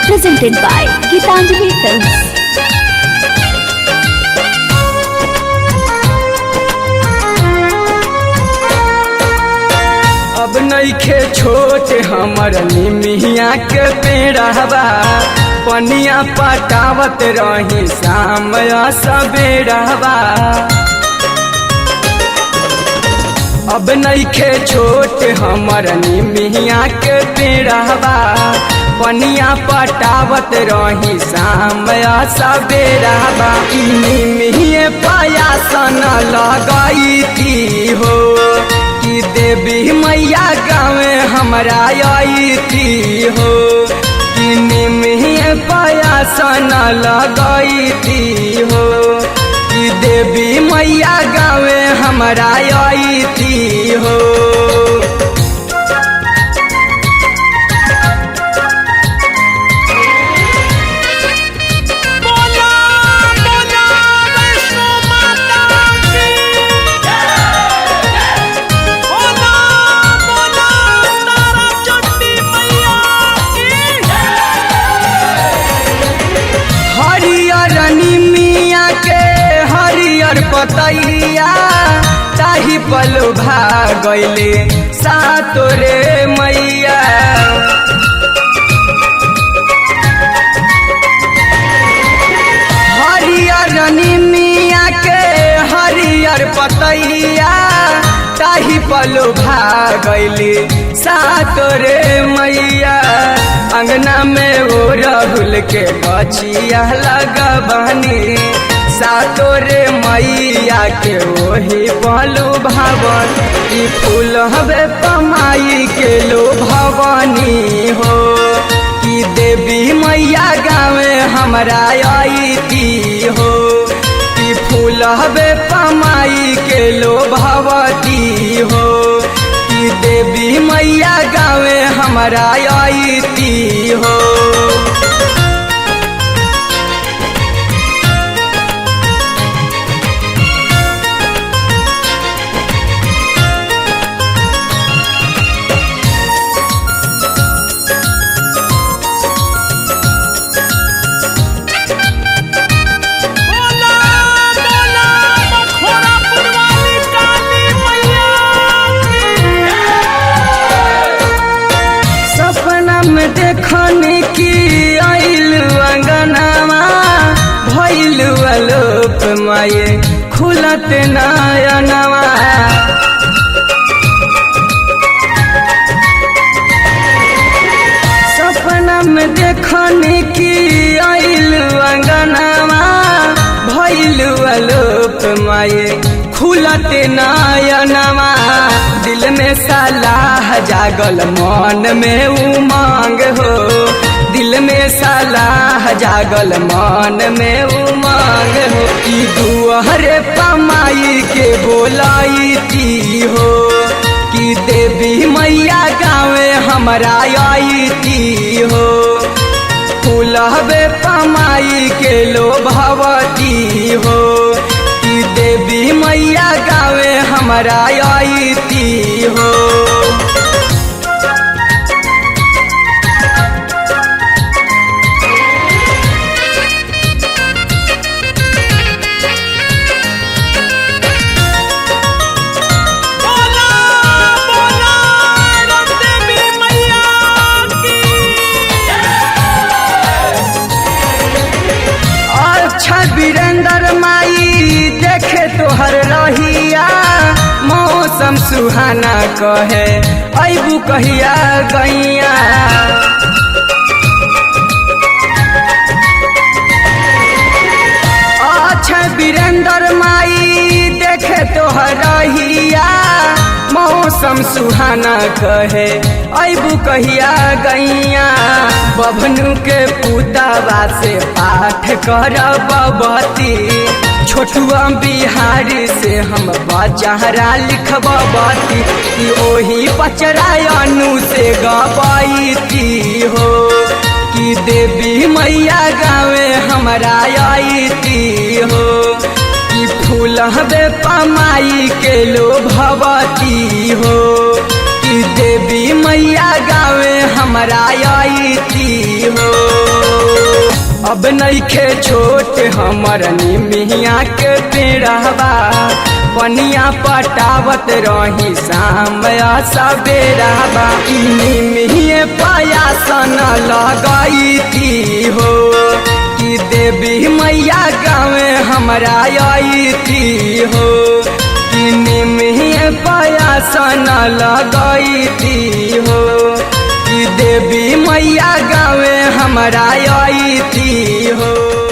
presented by Gitanjali Films. अब नईखे छोट हमर निमिया के पेड़ावा पनिया पटावत रही शाम सबेरावा अब नईखे छोट हमर निमिया के पेड़ावा पनिया पटावत रही शाम सबेरावा ई निमिये पायासन लगई थी हो कि देवी मैया गाँवे हमरा आई थी हो कि निमिये पायासन लगई थी हो कि देवी मैया गाँवे हमरा आई थी हो बोला बोला वैष्णो माता की बोला बोला तारा चंडी मैया की हरियर निमिया के हरियर पतैया ताही पल भागले सातो रे मैया हरियर निमिया के हरियर पतैया ताही पल भागले सातो रे मैया अंगना में वो राहुल के बचिया लगबनी सातो रे मैया के ओही पलू भवन ई फूल हवे पमाई के लो भवानी हो कि देवी मैया गाँवे हमरा आई थी हो कि फूल हवे पमाई के लो भवती हो कि देवी मैया गाँवे हमरा आई थी हो बोला बोला मखोरा पुरवाली काली मैया सपना में देखने की आइल अंगनामा भइल अलोप माये खुलत नयनवा सपना में देखने की आइल अंगनामा भइल अलोप माये खुलत नयनवा दिल में सलाह जागल मन में उमंग हो दिल में सलाह जागल मन में उमंग हो ई दुआरे पमाई के बोलाई थी हो कि देवी मैया गाँवे हमरा आई थी हो फूलहबे पमाई के लो भवती हो कि देवी मैया गाँवे हमरा आई थी हो बोला बोला देवी मैया की अच्छा वीरेंद्र माई देखे तोहर रहिया मौसम सुहाना कहे अबू कहिया गैया अच्छा वीरेंद्र माई देखे तोहर रहिया मौसम सुहाना कहे अबू कहिया गैया बभनु के पुतावा से पाठ कर बबती छोटुआ बिहारी से हम बचारा लिखबती कि ओही पचरा अनु से गबैती हो कि देवी मैया गाँवे हमरा आई थी हो कि फूल हबे पमाई के लो भवती हो कि देवी मैया गाँवे हमरा आई थी हो अब नइखे छोट हमर निमिया के पेड़वा पनिया पटावत रही शाम सवेरावा ई निमिये पयासन लगई थी हो कि देवी मैया गाँवे हमरा आई थी हो कि निमिये पयासन लगई थी हो कि देवी मैया गाँवे हमरा आई थी हो